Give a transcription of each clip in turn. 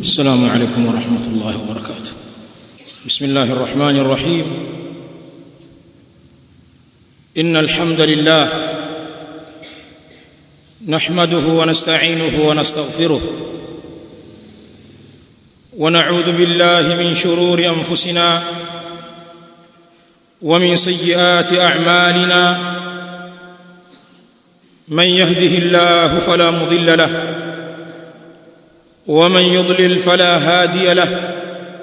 السلام عليكم ورحمة الله وبركاته بسم الله الرحمن الرحيم إن الحمد لله نحمده ونستعينه ونستغفره ونعوذ بالله من شرور أنفسنا ومن سيئات أعمالنا من يهده الله فلا مضل له ومن يضلل فلا هادي له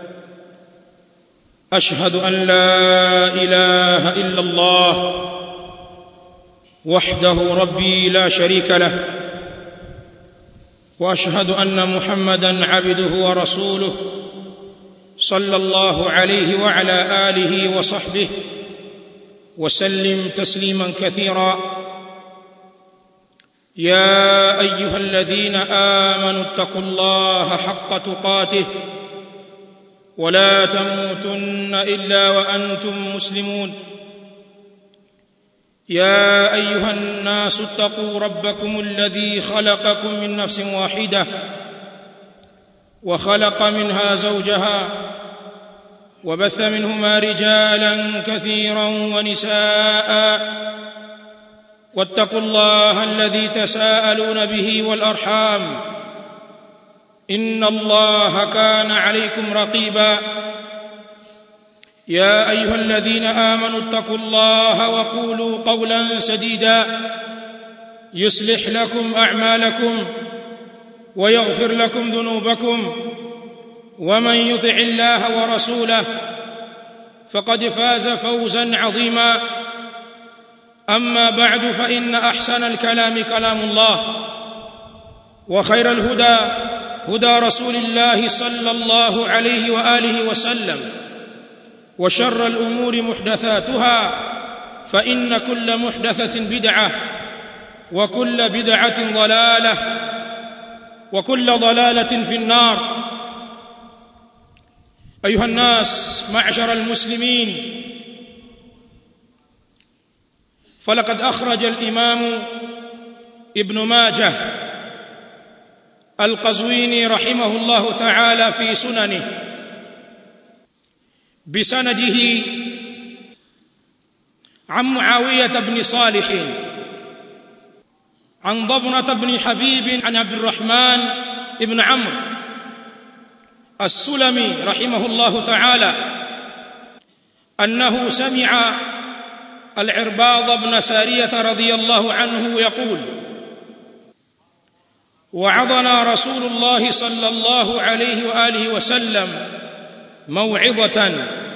اشهد ان لا اله الا الله وحده ربي لا شريك له واشهد ان محمدا عبده ورسوله صلى الله عليه وعلى اله وصحبه وسلم تسليما كثيرا يا ايها الذين امنوا اتقوا الله حق تقاته ولا تموتن الا وانتم مسلمون يا ايها الناس اتقوا ربكم الذي خلقكم من نفس واحده وخلق منها زوجها وبث منهما رجالا كثيرا ونساء واتقوا الله الذي تساءلون به والارحام ان الله كان عليكم رقيبا يا ايها الذين امنوا اتقوا الله وقولوا قولا سديدا يصلح لكم اعمالكم ويغفر لكم ذنوبكم ومن يطع الله ورسوله فقد فاز فوزا عظيما اما بعد فان احسن الكلام كلام الله وخير الهدى هدى رسول الله صلى الله عليه واله وسلم وشر الامور محدثاتها فان كل محدثه بدعه وكل بدعه ضلاله وكل ضلاله في النار ايها الناس معشر المسلمين فلقد اخرج الامام ابن ماجه القزويني رحمه الله تعالى في سننه بسنده عن معاويه بن صالح عن ضبنه بن حبيب عن عبد الرحمن بن عمرو السلمي رحمه الله تعالى انه سمع العرباض بن ساريه رضي الله عنه يقول وعظنا رسول الله صلى الله عليه واله وسلم موعظه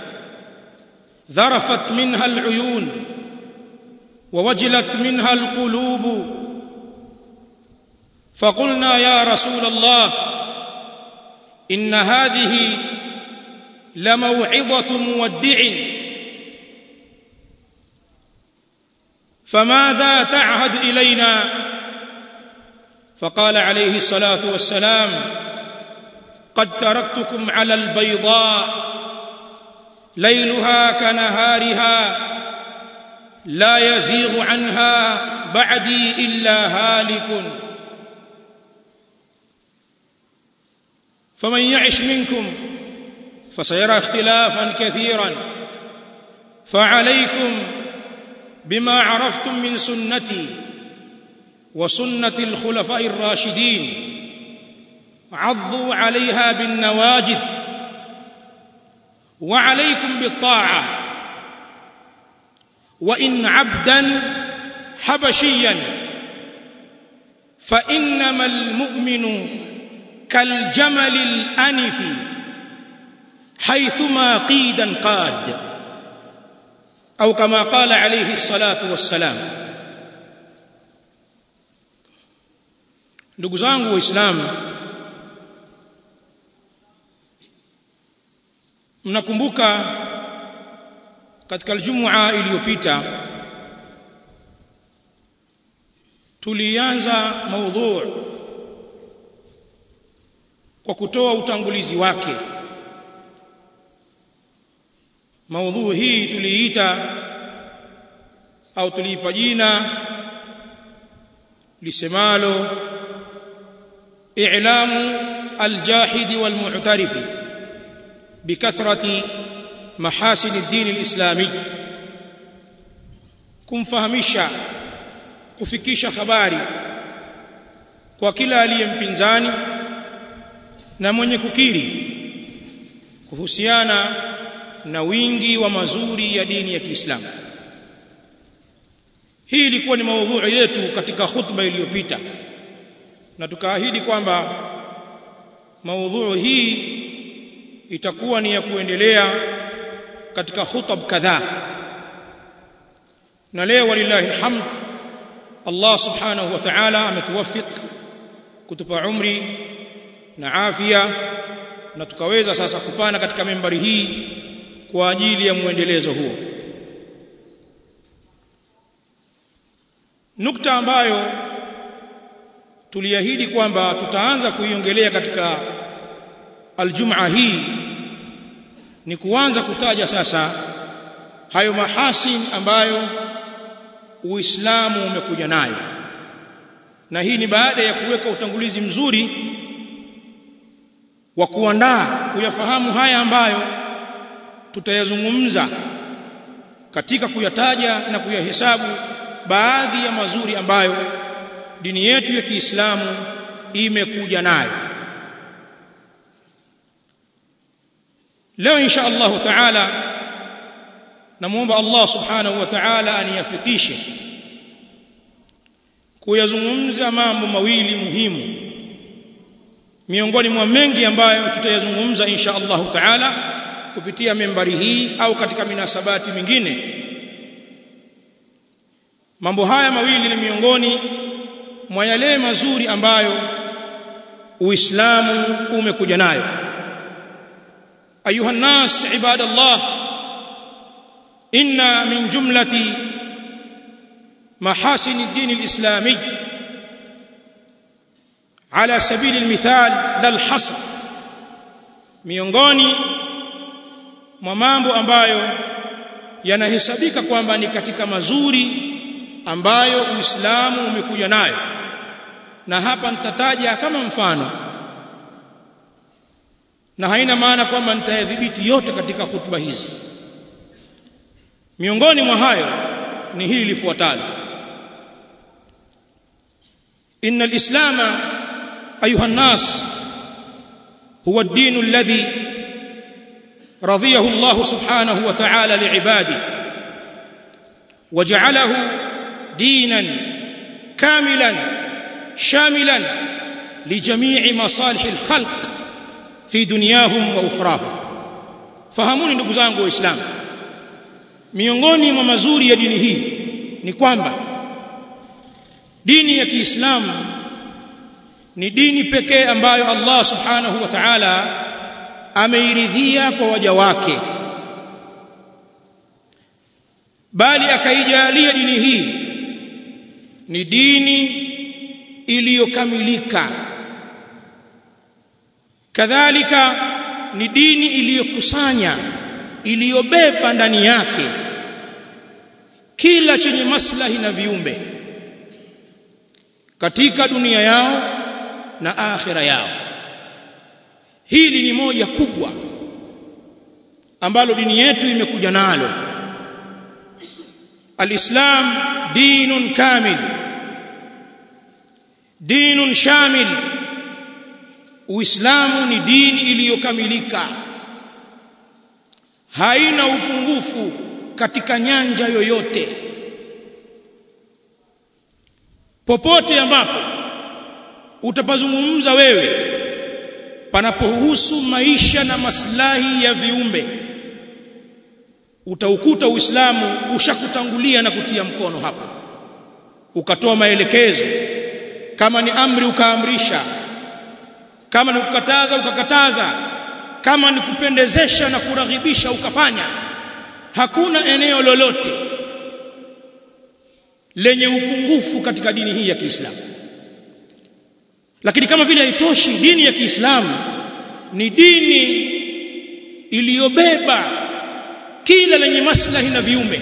ذرفت منها العيون ووجلت منها القلوب فقلنا يا رسول الله ان هذه لموعظه مودع فماذا تعهد الينا فقال عليه الصلاه والسلام قد تركتكم على البيضاء ليلها كنهارها لا يزيغ عنها بعدي الا هالك فمن يعش منكم فسيرى اختلافا كثيرا فعليكم بما عرفتم من سنتي وسنه الخلفاء الراشدين عضوا عليها بالنواجذ وعليكم بالطاعه وان عبدا حبشيا فانما المؤمن كالجمل الانف حيثما قيدا قاد او كما قال عليه الصلاه والسلام ndugu zangu waislamu mnakumbuka katika aljumua iliyopita tulianza maudhu kwa kutoa utangulizi wake maudhu hii tuliita au tuliipa jina lisemalo i'lamu الجاحد والمعترف بكثرة محاسن الدين الإسلامي kumfahamisha kufikisha habari kwa kila aliyempinzani na mwenye kukiri kuhusiana na wingi wa mazuri ya dini ya Kiislamu hii ilikuwa ni maudhui yetu katika khutba iliyopita na tukaahidi kwamba maudhui hii itakuwa ni ya kuendelea katika khutab kadhaa na leo walillahi alhamd Allah subhanahu wa ta'ala ametuwafik kutupa umri na afya na tukaweza sasa kupana katika membari hii kwa ajili ya muendelezo huo nukta ambayo tuliahidi kwamba tutaanza kuiongelea katika aljumaa hii ni kuanza kutaja sasa hayo mahasin ambayo Uislamu umekuja nayo na hii ni baada ya kuweka utangulizi mzuri wa kuandaa kuyafahamu haya ambayo tutayazungumza katika kuyataja na kuyahesabu baadhi ya mazuri ambayo dini yetu ya Kiislamu imekuja nayo leo insha Allah taala namuomba Allah subhanahu wa ta'ala aniyafikishe kuyazungumza mambo mawili muhimu miongoni mwa mengi ambayo tutayazungumza insha Allah taala kupitia membari hii au katika minasabati mingine mambo haya mawili ni miongoni mwa yale mazuri ambayo Uislamu umekuja nayo ayuha nas ibadallah inna min jumlati محاسن الدين الإسلامي على سبيل المثال لا الحصر miongoni mwa mambo ambayo yanahesabika kwamba ni katika mazuri ambayo Uislamu umekuja nayo na hapa nitataja kama mfano na haina maana kwamba nitayadhibiti yote katika hutuba hizi miongoni mwa hayo ni hili lifuatalo إن الإسلام أيها الناس هو الدين الذي رضيه الله سبحانه وتعالى لعباده وجعله دينا كاملا شاملا لجميع مصالح الخلق في دنياهم وأخراهم fahamuni ndugu zangu waislamu miongoni mwa mazuri ya dini hii ni kwamba dini ya Kiislamu ni dini pekee ambayo Allah Subhanahu wa Ta'ala ameiridhia kwa waja wake bali akaijalia dini hii ni dini iliyokamilika kadhalika ni dini iliyokusanya iliyobeba ndani yake kila chenye maslahi na viumbe katika dunia yao na akhira yao hili ni moja kubwa ambalo dini yetu imekuja nalo alislam dinun kamil dinun shamil uislamu ni dini iliyokamilika haina upungufu katika nyanja yoyote popote ambapo utapazungumza wewe panapohusu maisha na maslahi ya viumbe utaukuta Uislamu ushakutangulia na kutia mkono hapo ukatoa maelekezo kama ni amri ukaamrisha kama ni kukataza ukakataza kama ni kupendezesha na kuraghibisha ukafanya hakuna eneo lolote lenye upungufu katika dini hii ya Kiislamu lakini kama vile haitoshi dini ya Kiislamu ni dini iliyobeba kila lenye maslahi na viumbe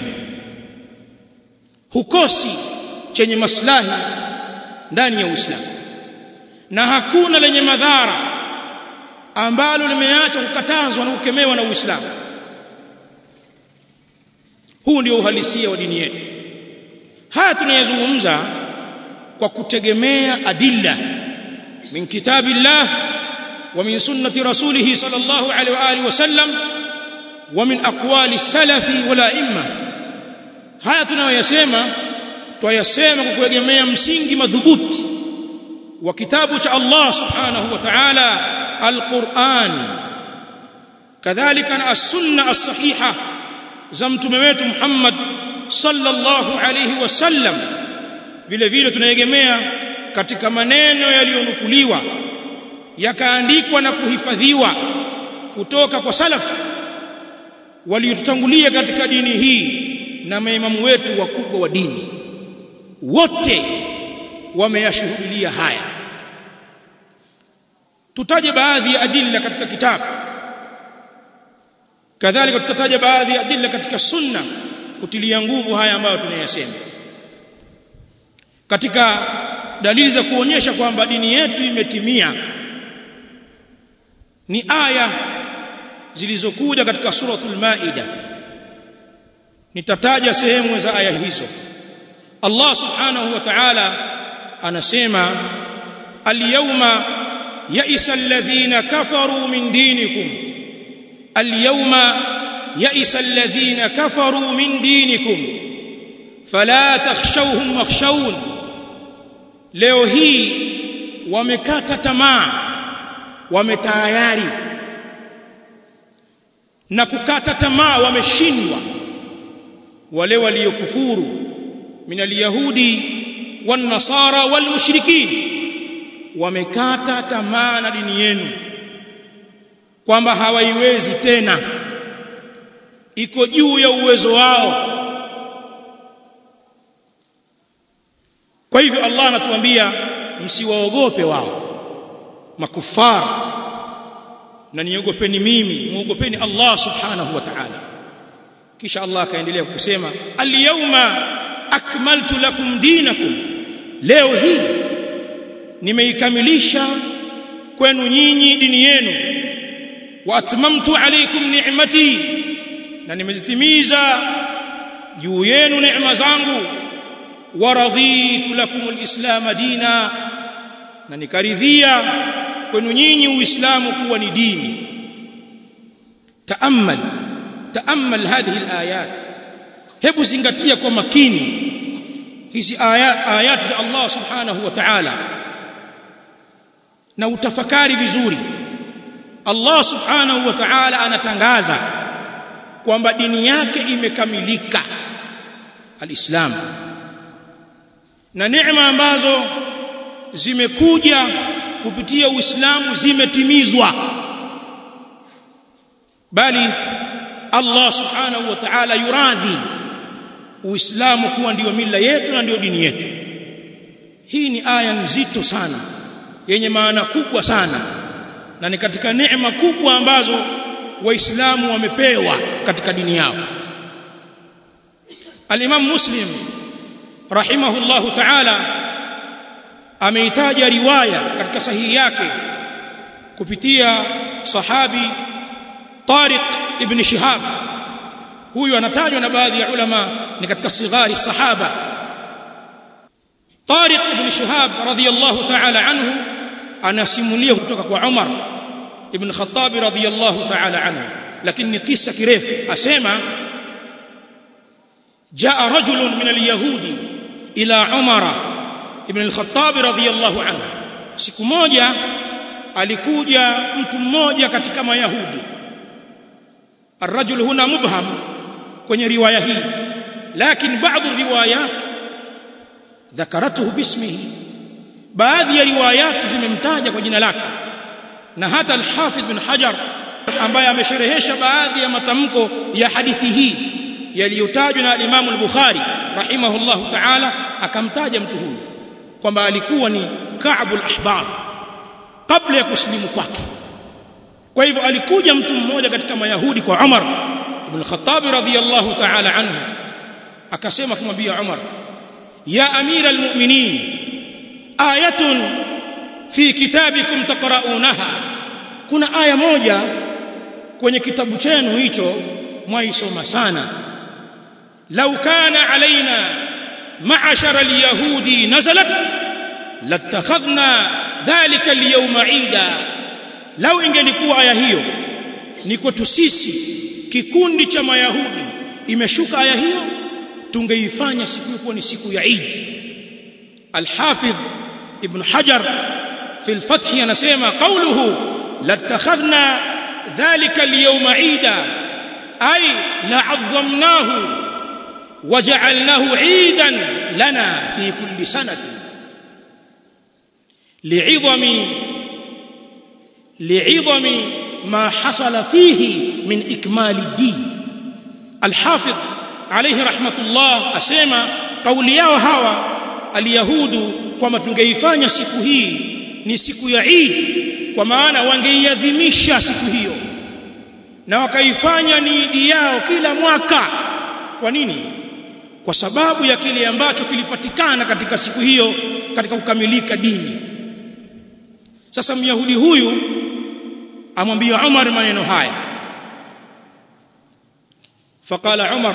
hukosi chenye maslahi ndani ya Uislamu na hakuna lenye madhara ambalo limeacha kukatazwa na kukemewa na Uislamu huu ndio uhalisia wa dini yetu haya tunayazungumza kwa kutegemea adilla min kitabillah wa min sunnati rasulih sallallahu alaihi wa alihi wasallam wa min aqwali salafi wala imma haya tunayoyasema twayasema kwa kuegemea msingi madhubuti wa kitabu cha Allah subhanahu wa ta'ala alquran kadhalika na as-sunna as-sahiha za mtume wetu Muhammad sallallahu alayhi wasallam vile vile tunaegemea katika maneno yaliyonukuliwa yakaandikwa na kuhifadhiwa kutoka kwa salaf waliotutangulia katika dini hii na maimamu wetu wakubwa wa dini wote wameyashuhudia haya tutaje baadhi ya adilla katika kitabu kadhalika tutataja baadhi ya adilla katika sunna kutilia nguvu haya ambayo tunayasema katika dalili za kuonyesha kwamba dini yetu imetimia ni aya zilizokuja katika suratul maida nitataja sehemu za aya hizo Allah subhanahu wa ta'ala anasema al-yawma ya'isa alladhina kafaru min dinikum al-yawma ya'isa alladhina kafaru min dinikum fala takhshawhum wakhshawun leo hii wamekata tamaa wametayari na kukata tamaa wameshindwa wale waliokufuru min alyahudi wan nasara wal mushrikin wamekata tamaa na dini yenu kwamba hawaiwezi tena iko juu ya uwezo wao kwa hivyo Allah anatuambia msiwaogope wao makufar na niogopeni mimi muogopeni Allah subhanahu wa ta'ala kisha Allah akaendelea kusema al-yawma akmaltu lakum dinakum leo hii nimeikamilisha kwenu nyinyi dini yenu wa atmamtu alaykum ni'mati na nimezitimiza juu yenu neema zangu wa raditu lakum alislam dina na nikaridhia kwenu nyinyi uislamu kuwa ni dini taamal taamal hadhihi alayat hebu zingatia kwa makini hizi aya ayati za Allah subhanahu wa ta'ala na utafakari vizuri Allah subhanahu wa ta'ala anatangaza kwamba dini yake imekamilika alislam na neema ambazo zimekuja kupitia Uislamu zimetimizwa bali Allah subhanahu wa ta'ala yuradhi Uislamu kuwa ndiyo mila yetu na ndiyo dini yetu hii ni aya nzito sana yenye maana kubwa sana na ni katika neema kubwa ambazo waislamu wamepewa katika dini yao al-Imam Muslim rahimahullahu ta'ala ameitaja riwaya katika sahihi yake kupitia sahabi Tariq ibn Shihab huyu anatajwa na baadhi ya ulama ni katika sighari sahaba Tariq ibn Shihab radhiyallahu ta'ala anhu anasimulia kutoka kwa Umar ibn Khattab radhiyallahu ta'ala anhu lakini ni kisa kirefu asema jaa rajulun min al-yahudi ila Umar ibn al-Khattab radhiyallahu anhu siku moja alikuja mtu mmoja katika mayahudi الرجل هنا مبهم kwenye riwaya hii lakini baadhi riwayat dhakaratuhu bismihi baadhi ya riwayat zimemtaja kwa jina lake na hata al-Hafidh bin Hajar ambaye amesherehesha baadhi ya matamko ya hadithi hii yaliyotajwa na Imam al-Bukhari rahimahullahu ta'ala akamtaja mtu huyu kwamba alikuwa ni Ka'b al-Ahbar kabla ya kusilimu kwake kwa hivyo alikuja mtu mmoja katika mayahudi kwa Umar ibn Khattab radhiyallahu ta'ala anhu akasema kumwambia Umar ya amira almu'minin ayatun fi kitabikum taqra'unaha kuna aya moja kwenye kitabu chenu hicho mwaisoma sana lau kana alaina ma'ashara alyahudi nazalat latakhadhna dhalika alyawma ida lau ingelikuwa aya hiyo ni kwetu sisi kikundi cha mayahudi imeshuka aya hiyo tungeifanya siku hiyo kuwa ni siku ya Eid Al-Hafidh Ibn Hajar fi al-Fath anasema qawluhu latakhadhna dhalika al-yawma Eida ay la'azzamnahu waja'alnahu 'idan lana fi kulli sanati li'idhami li'idhami ma hasala fihi min ikmali ad-din Al-Hafidh alayhi rahmatullah asema kauli yao hawa aliyahudu kwamba tungeifanya siku hii ni siku ya Eid kwa maana wangeiadhimisha siku hiyo na wakaifanya ni idi yao kila mwaka kwa nini kwa sababu ya kile ambacho kilipatikana katika siku hiyo katika kukamilika dini sasa myahudi huyu amwambia Umar maneno haya فقال عمر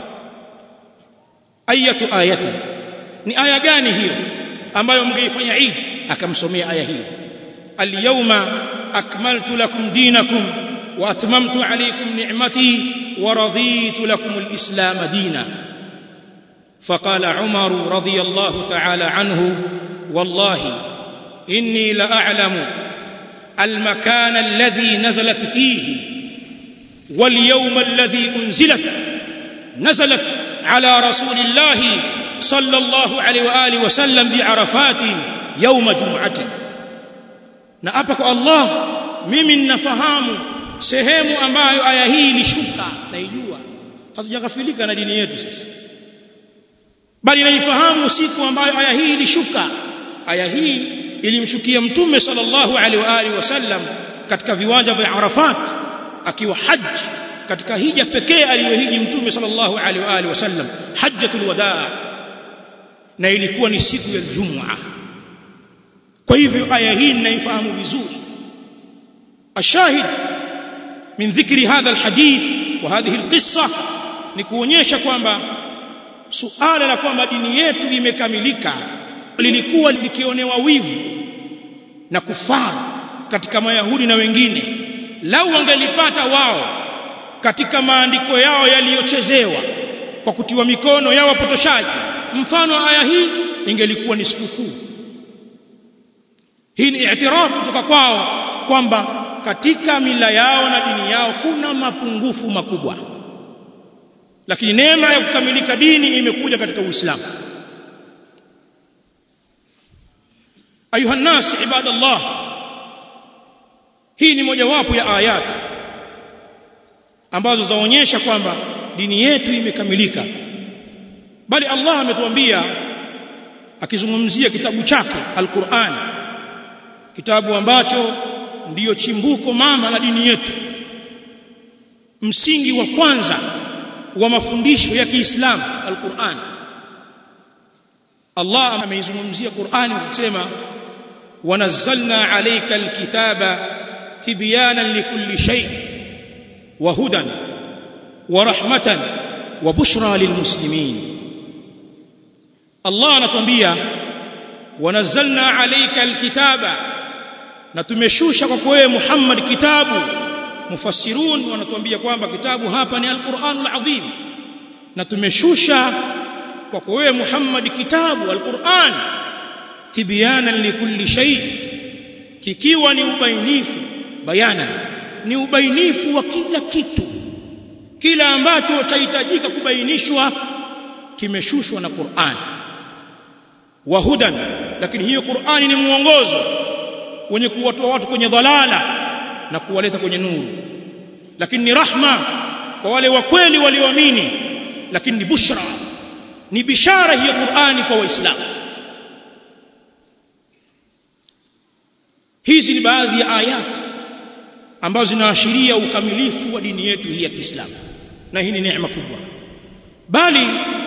ayatu ayatu ni aya gani hiyo ambayo mngeifanya Eid akamsomea aya hiyo al-yawma akmaltu lakum dinakum wa atmamtu alaykum ni'mati wa raditu lakum al-islam dina فقال عمر رضي الله تعالى عنه والله إني لأعلم المكان الذي نزلت فيه واليوم الذي أنزلت نزلت على رسول الله صلى الله عليه واله وسلم بعرفات يوم جمعه na hapa kwa Allah mimi ninafahamu sehemu ambayo aya hii ilishuka naijua hatujaghafilika na dini yetu sisi bali naifahamu siku ambayo aya hii ilishuka aya hii ilimshukia mtume sallallahu alaihi wa alihi wasallam katika viwanja vya Arafat akiwa haji katika hija pekee aliyohiji mtume sallallahu alaihi wa alihi wasallam hajjatul wadaa na ilikuwa ni siku ya Ijumaa kwa hivyo aya hii ninaifahamu vizuri ashahid min dhikri hadha alhadith wa hadhihi alqissa ni kuonyesha kwamba suala la kwamba dini yetu imekamilika lilikuwa likionewa wivu na kufaru katika mayahudi na wengine lau wangelipata wao katika maandiko yao yaliyochezewa kwa kutiwa mikono ya wapotoshaji mfano aya hii ingelikuwa ni sikukuu hii ni i'tirafu kutoka kwao kwamba katika mila yao na dini yao kuna mapungufu makubwa lakini neema ya kukamilika dini imekuja katika Uislamu ayuha nas ibadallah hii ni mojawapo ya ayat ambazo zaonyesha kwamba dini yetu imekamilika bali Allah ametuambia akizungumzia kitabu chake Al-Qur'an kitabu ambacho ndiyo chimbuko mama la dini yetu msingi wa kwanza wa mafundisho ya Kiislamu Al-Qur'an Allah ameizungumzia Qur'ani akisema wanazzalna alayka alkitaba tibyanan likulli shay wa hudan wa rahmatan wa bushra lilmuslimin Allah anatuambia wanazzalna alayka alkitaba na tumeshusha kwako wewe Muhammad kitabu mufassirun wanatuambia kwamba kitabu hapa ni alquranul azim na tumeshusha kwako wewe Muhammad kitabu alquran tibyanan likulli shay kikiwa ni ubainifu bayana ni ubainifu wa kila kitu kila ambacho chahitajika kubainishwa kimeshushwa na Qur'an wa hudan lakini hiyo Qur'ani ni muongozo wenye kuwatoa watu kwenye dhalala na kuwaleta kwenye nuru lakini ni rahma kwa wale wa kweli walioamini lakini ni bushra ni bishara hiyo Qur'ani kwa waislamu hizi ni baadhi ya ayat ambazo zinaashiria ukamilifu wa dini yetu hii ya Kiislamu na hii ni neema kubwa bali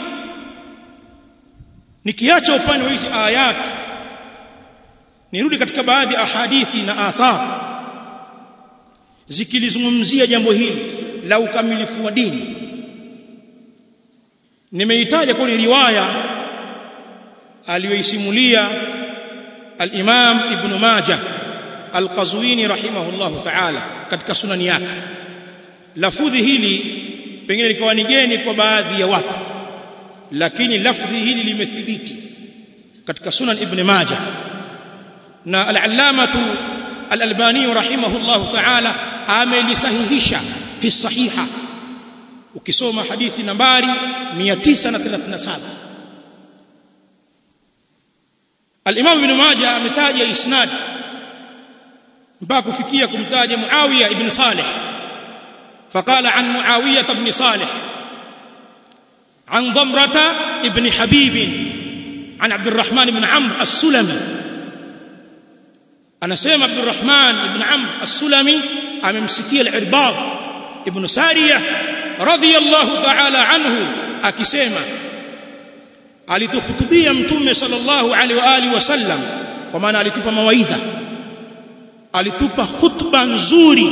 nikiacha upande wa hizi ayat nirudi katika baadhi ya ahadithi na athar zikilizungumzia jambo hili la ukamilifu wa dini nimeitaja kwa riwaya aliyoisimulia al-Imam Ibn Majah al-Qazwini rahimahullah ta'ala katika sunani yake lafudhi hili pengine likawa ni geni kwa baadhi ya watu lakini lafdhi hili limethibiti katika sunan Ibn Majah na al-allamatu al-Albani rahimahullah ta'ala amelisahihisha fi sahiha ukisoma hadithi nambari 937 al-Imam Ibn Majah ametaja isnad mpaka kufikia kumtaja Muawiya ibn Salih فقال عن معاوية بن صالح عن ضمرة ابن حبيب عن عبد الرحمن بن عمرو السلمي أنا سيما عبد الرحمن بن عمرو السلمي أممسكي العرباض ابن سارية رضي الله تعالى عنه أكسيما alitukhutubia mtume sallallahu alaihi wa alihi wasallam kwa maana alitupa mawaidha alitupa khutba nzuri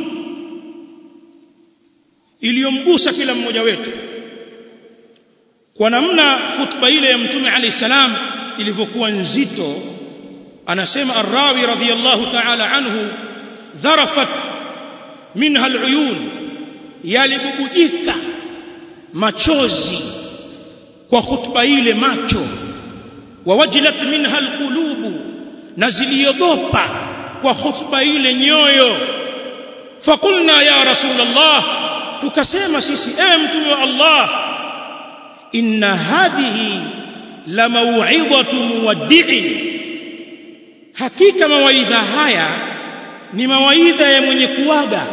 iliyomgusa kila mmoja wetu kwa namna khutba ile ya mtume alayhi salam ilivyokuwa nzito anasema arrawi radhiyallahu ta'ala anhu dharafat minha aluyun yalibubujika machozi kwa khutba ile macho wawajilat minha alqulubu na ziliogopa kwa khutba ile nyoyo fakulna ya rasulullah tukasema sisi ewe mtume wa Allah inna hadhihi la mau'izatu muwaddi'in hakika mawaidha haya ni mawaidha ya mwenye kuaga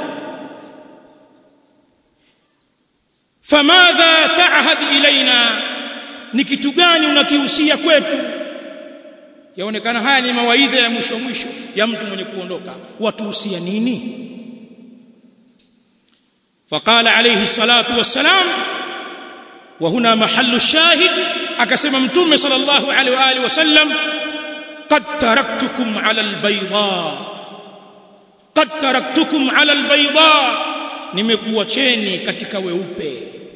famadha ta'had ilaina ni kitu gani unakihusia kwetu yaonekana haya ni mawaidha ya mwisho mwisho ya mtu mwenye kuondoka watuhusia nini فقال عليه الصلاة والسلام وهنا محل الشاهد أكسم متوم صلى الله عليه وآله وسلم قد تركتكم على البيضاء قد تركتكم على البيضاء nimekuacheni katika weupe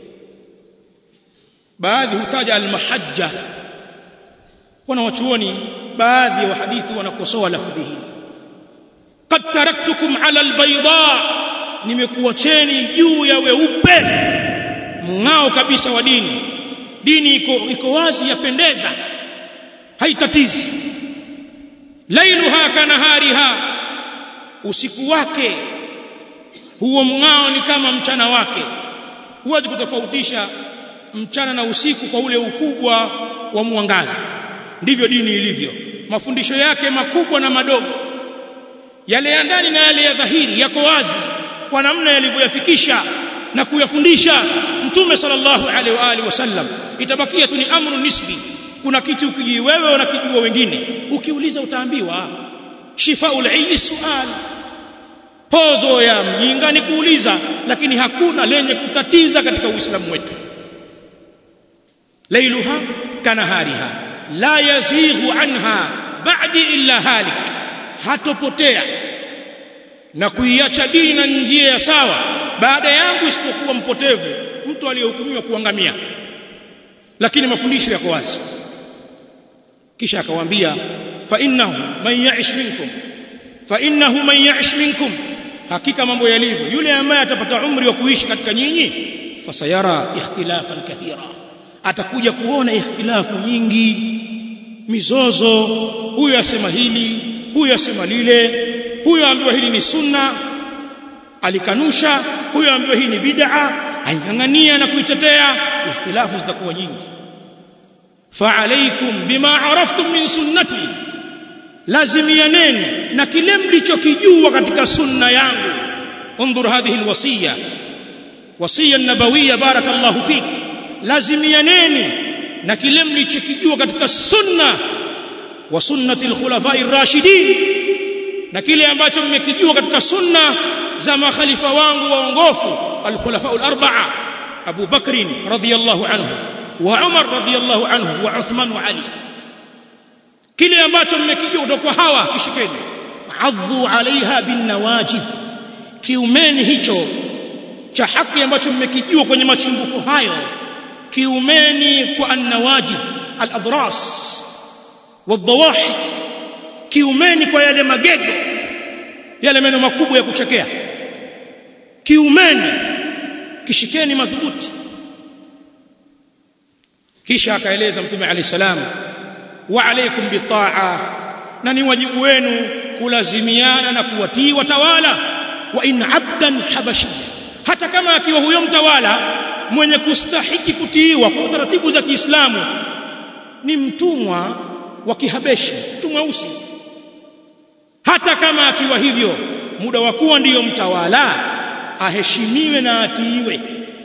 baadhi hutaja almahajja wanawachuoni baadhi ya wahadithi wanakosoa lafdhi hili qad taraktukum ala albayda nimekuacheni juu ya weupe mng'ao kabisa wa dini dini iko iko wazi yapendeza haitatizi lailuha kanahariha usiku wake huo mng'ao ni kama mchana wake huwezi kutofautisha mchana na usiku kwa ule ukubwa wa mwangaza ndivyo dini ilivyo mafundisho yake makubwa na madogo yale ya ndani na yale ya dhahiri yako wazi kwa namna yalivyoyafikisha na kuyafundisha mtume sallallahu alaihi wa alihi wasallam itabakia tu ni amru nisbi kuna kitu ukijui wewe unakijua wengine ukiuliza utaambiwa shifaul ayyi sual pozo ya mjinga ni kuuliza lakini hakuna lenye kutatiza katika uislamu wetu lailuha kanahariha la yazighu anha ba'di illa halik hatopotea na kuiacha dini na njia ya sawa baada yangu isipokuwa mpotevu mtu aliyehukumiwa kuangamia lakini mafundisho yako wazi kisha akawaambia fa innahu man ya'ish minkum fa innahu man ya'ish minkum hakika mambo yalivyo yule ambaye atapata umri wa kuishi katika nyinyi fasayara ikhtilafan kathira atakuja kuona ikhtilafu nyingi mizozo huyu asema hili huyu asema lile huyu ambiwa hili ni sunna alikanusha huyu ambiwa hii ni bid'a aingangania na kuitetea ikhtilafu zitakuwa nyingi fa alaykum bima araftum min sunnati lazimianeni na kile mlichokijua katika sunna yangu انظر هذه الوصيه وصيه النبويه بارك الله فيك lazimianeni na kile mlichokijua katika sunna wa sunnati alkhulafai ar-rashidin na kile ambacho mmekijua katika sunna za makhalifa wangu waongofu alkhulafa al-arba'a Abu Bakr radhiyallahu anhu wa Umar radhiyallahu anhu wa Uthman wa Ali kile ambacho mmekijua kutoka hawa kishikeni adhu alaiha bin nawajid kiumeni hicho cha haki ambacho mmekijua kwenye machimbuko hayo kiumeni kwa annawajid al-adras wadhawahik kiumeni kwa yale magego yale meno makubwa ya kuchekea kiumeni kishikeni madhubuti kisha akaeleza mtume alayhi salam wa alaykum bitaa na ni wajibu wenu kulazimiana na kuwatii watawala wa in abdan habashi hata kama akiwa huyo mtawala mwenye kustahiki kutiiwa kwa taratibu za Kiislamu ni mtumwa wa kihabeshi mtumwa mweusi hata kama akiwa hivyo muda wa kuwa ndiyo mtawala aheshimiwe na atiiwe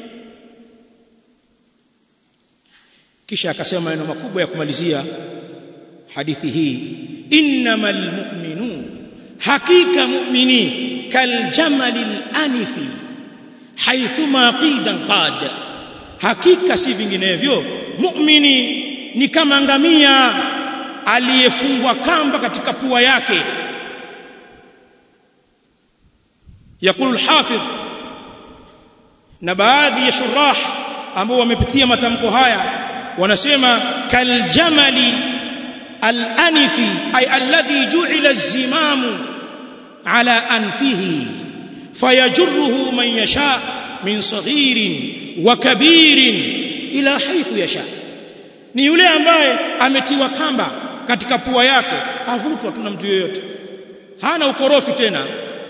kisha akasema maneno makubwa ya kumalizia hadithi hii innamal mu'minun hakika mu'mini kaljamalil anifi haithuma qidan qad hakika si vinginevyo mu'mini ni kama ngamia aliyefungwa kamba katika pua yake yakulu al-hafidh na baadhi ya shurah ambao wamepitia matamko haya wanasema kaljamali al-anifi ay alladhi ju'ila az-zimamu ala anfihi fayajruhu man yasha min saghirin wa kabirin ila haythu yasha ni yule ambaye ametiwa kamba katika pua yake havutwa tuna mtu yoyote hana ukorofi tena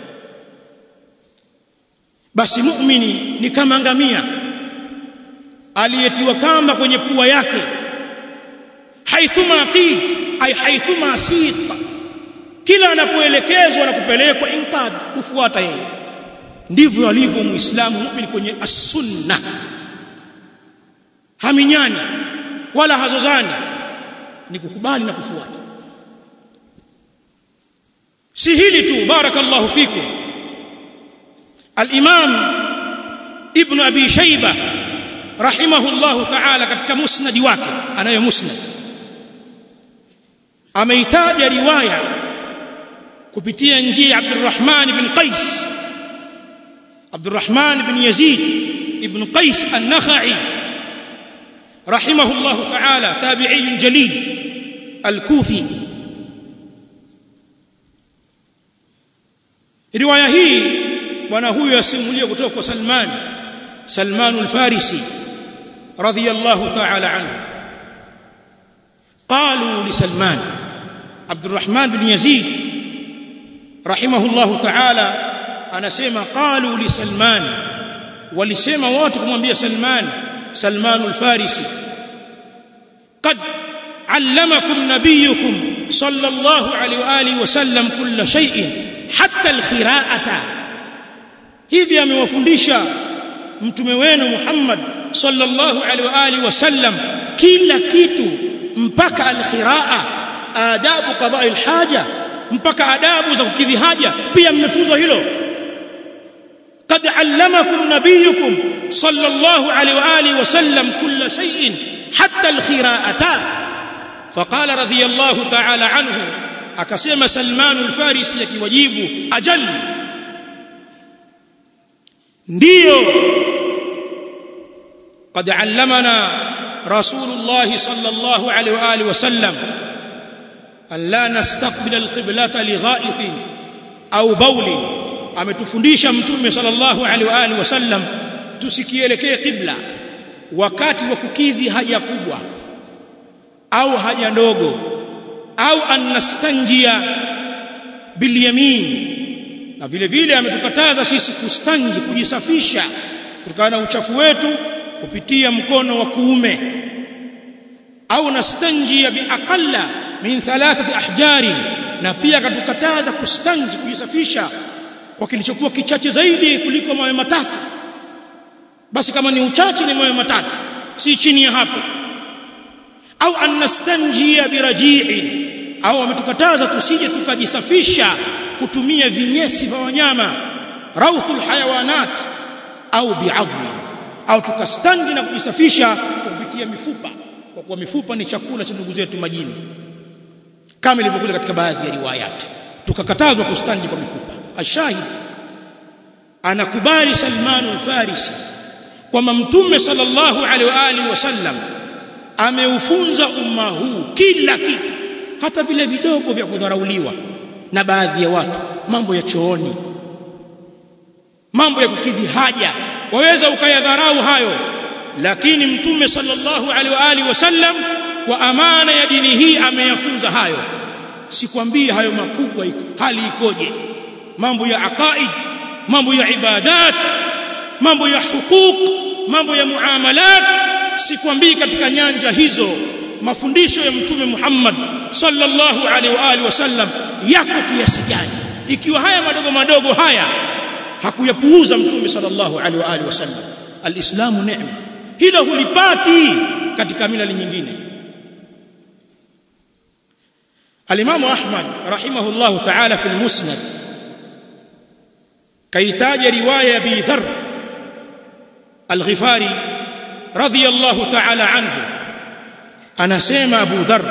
basi muumini ni kama ngamia aliyetiwa kamba kwenye pua yake haithuma qid ay haithuma siq kila anapoelekezwa na kupelekwa intad kufuata yeye ndivyo alivyo muislamu muumini kwenye as-sunna haminyani wala hazozani ni kukubali na kufuata si hili tu barakallahu fikum al-imam ibn abi shayba rahimahullahu ta'ala katika musnadi wake anayo musnad ameitaja riwaya kupitia njia ya Abdurrahman ibn Qais Abdurrahman ibn Yazid ibn Qais an-Nakhai rahimahullahu ta'ala tabi'i jalil al-Kufi riwaya hii bwana huyu asimulia kutoka kwa Salman Salman al-Farisi radiyallahu ta'ala anhu قالوا لسلمان عبد الرحمن بن يزيد رحمه الله تعالى anasema qalu li salman walisema wote kumwambia salman salman al-farisi qad allamakum nabiyukum sallallahu alayhi wa alihi wasallam kull shay'in hatta al-khira'ata hivi amewafundisha mtume wenu Muhammad sallallahu alaihi wa alihi wasallam kila kitu mpaka al-khira'a adabu qada'i al-haja mpaka adabu za kukidhi haja pia mmefunzwa hilo قد علمكم نبيكم صلى الله عليه واله وسلم كل شيء حتى الخراءة فقال رضي الله تعالى عنه akasema Salman al-Farisi akiwajibu ajal ndio قد علمنا رسول الله صلى الله عليه واله وسلم ان لا نستقبل القبلة لغائط au bauli ametufundisha mtume sallallahu alaihi wa alihi wasallam tusikielekee qibla wakati wa kukidhi haja kubwa au haja ndogo au anastanjia bilyamin na vile vile ametukataza sisi kustanji kujisafisha kutokana na uchafu wetu kupitia mkono wa kuume au nastanjia biaqalla min thalathati ahjari na pia akatukataza kustanji kujisafisha kwa kilichokuwa kichache zaidi kuliko mawe matatu basi kama ni uchache ni mawe matatu si chini ya hapo au anastanjia biraji'in au ametukataza tusije tukajisafisha kutumia vinyesi vya wanyama rauthul hayawanat au bi'adli au tukastanji na kujisafisha kupitia mifupa kwa kuwa mifupa ni chakula cha ndugu zetu majini kama ilivyokuja katika baadhi ya riwayati tukakatazwa kustanji kwa mifupa ashahid anakubali Salman al-Farisi kwamba mtume sallallahu alaihi wa alihi wasallam ameufunza umma huu kila kitu hata vile vidogo vya kudharauliwa na baadhi ya watu mambo ya chooni mambo ya kukidhi haja waweza ukayadharau hayo lakini mtume sallallahu alaihi wa alihi wasallam kwa amana ya dini hii ameyafunza hayo sikwambii hayo makubwa hali ikoje mambo ya aqaid mambo ya ibadat mambo ya huquq mambo ya muamalat sikwambii katika nyanja hizo mafundisho ya mtume Muhammad sallallahu alaihi wa alihi wasallam yako kiasi gani ikiwa haya madogo madogo haya hakuyapuuza mtume sallallahu alaihi wa alihi wasallam alislamu neema hilo hulipati katika milali nyingine alimamu ahmad rahimahullah ta'ala fi almusnad kaitaja riwaya ya bi dharr al-ghifari radiyallahu ta'ala anhu anasema abu dharr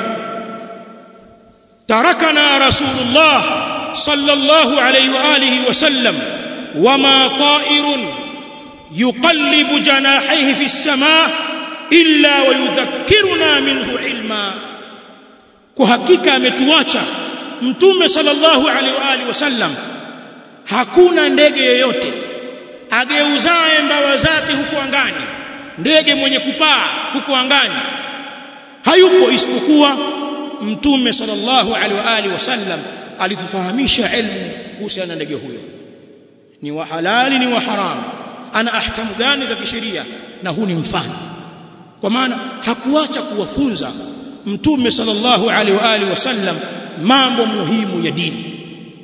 tarakana rasulullah sallallahu alayhi wa alihi wa sallam وما طائر يقلب جناحيه في السماء إلا ويذكرنا منه علما kuhakika ametuacha mtume sallallahu alaihi wa alihi wasallam hakuna ndege yoyote ageuzaye mbawa zake huko angani ndege mwenye kupaa huko angani hayupo isipokuwa mtume sallallahu alaihi wa alihi wasallam alitufahamisha elimu kuhusiana na ndege huyo ni wa halali ni wa haramu ana ahkamu gani za kisheria na huu ni mfano kwa maana hakuacha kuwafunza mtume sallallahu alaihi wa alihi wasallam mambo muhimu ya dini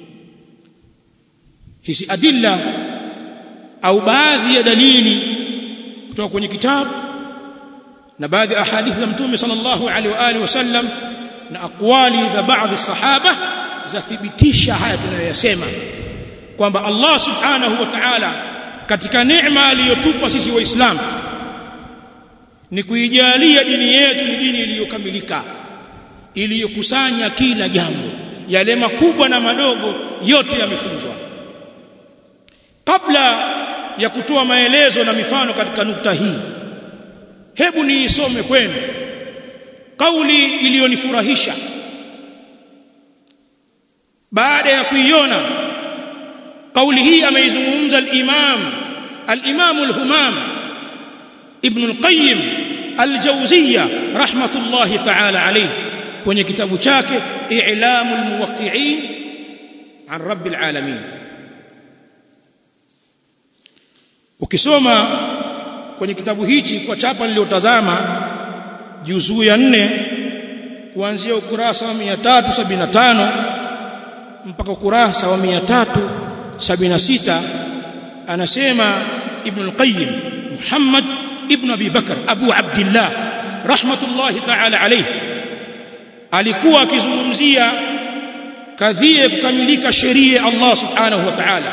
hizi adilla au baadhi ya dalili kutoka kwenye kitabu na baadhi ya ahadithi za mtume sallallahu alaihi wa alihi wasallam na aqwali za baadhi sahaba zathibitisha haya tunayoyasema kwamba Allah subhanahu wa ta'ala katika neema aliyotupa sisi waislamu ni kuijalia dini yetu ni dini iliyokamilika iliyokusanya kila jambo yale makubwa na madogo yote yamefunzwa kabla ya kutoa maelezo na mifano katika nukta hii hebu niisome kwenu kauli iliyonifurahisha baada ya kuiona kauli hii ameizungumza al-Imam al-Imam al-Humam Ibn al-Qayyim al-Jawziyya rahmatullahi ta'ala alayhi kwenye kitabu chake I'lamul Muwaqqi'in an Rabbil Alamin ukisoma kwenye kitabu hichi kwa chapa niliyotazama juzuu ya nne kuanzia ukurasa wa 375 mpaka ukurasa wa 376 anasema Ibn al-Qayyim Muhammad ibn Abi Bakar Abu Abdullah rahmatullahi ta'ala alayhi alikuwa akizungumzia kadhia ya kukamilika sheria ya Allah subhanahu wa ta'ala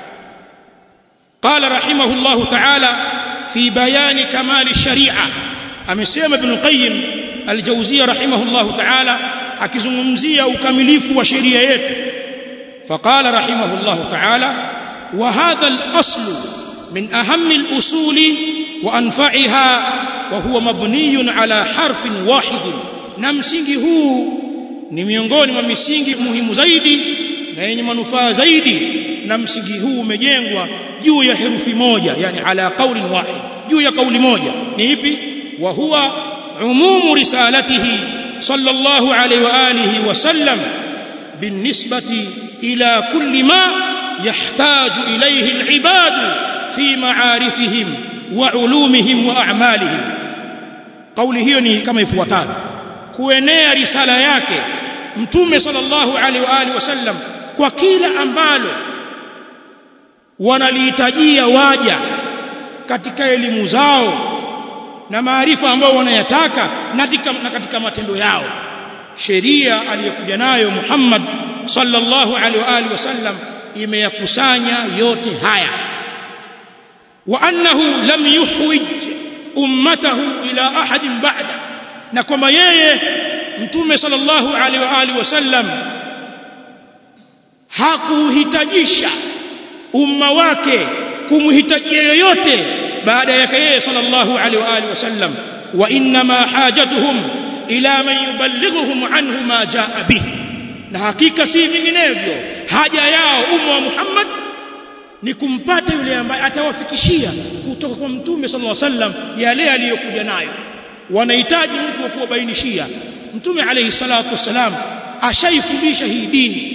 قال رحمه الله تعالى في بيان كمال الشريعه amesema ibn qayyim al-jawziyya rahimahullah ta'ala akizungumzia ukamilifu wa sheria yetu فقال رحمه الله تعالى وهذا الأصل من أهم الأصول وأنفعها وهو مبني على حرف واحد na msingi huu ni miongoni mwa misingi muhimu zaidi na yenye manufaa zaidi na msingi huu umejengwa juu ya herufi moja yani ala qaulin wahid juu ya kauli moja ni ipi wa huwa umumu risalatihi sallallahu alayhi wa alihi wa sallam بالنسبة إلى كل ما يحتاج إليه العباد في معارفهم وعلومهم وأعمالهم قوله هي كما يفوتان kuenea risala yake mtume sallallahu alaihi wa alihi wasallam kwa kila ambalo wanalihitajia waja katika elimu zao na maarifa ambayo wanayataka na katika matendo yao sheria aliyokuja nayo Muhammad sallallahu alaihi wa alihi wasallam imeyakusanya yote haya wa annahu lam yuhwij ummatahu ila ahadin ba'da na kwamba yeye mtume sallallahu alaihi wa alihi wasallam hakuhitajisha umma wake kumhitajia yoyote baada yake yeye sallallahu alaihi wa alihi wasallam wa inma hajatuhum ila man yuballighuhum anhu ma jaa bih na hakika si vinginevyo haja yao umma wa Muhammad ni kumpata yule ambaye atawafikishia kutoka kwa mtume sallallahu alaihi wasallam yale aliyokuja nayo wanahitaji mtu wa kuwabainishia mtume alayhi salatu wasalam ashaifundisha hii dini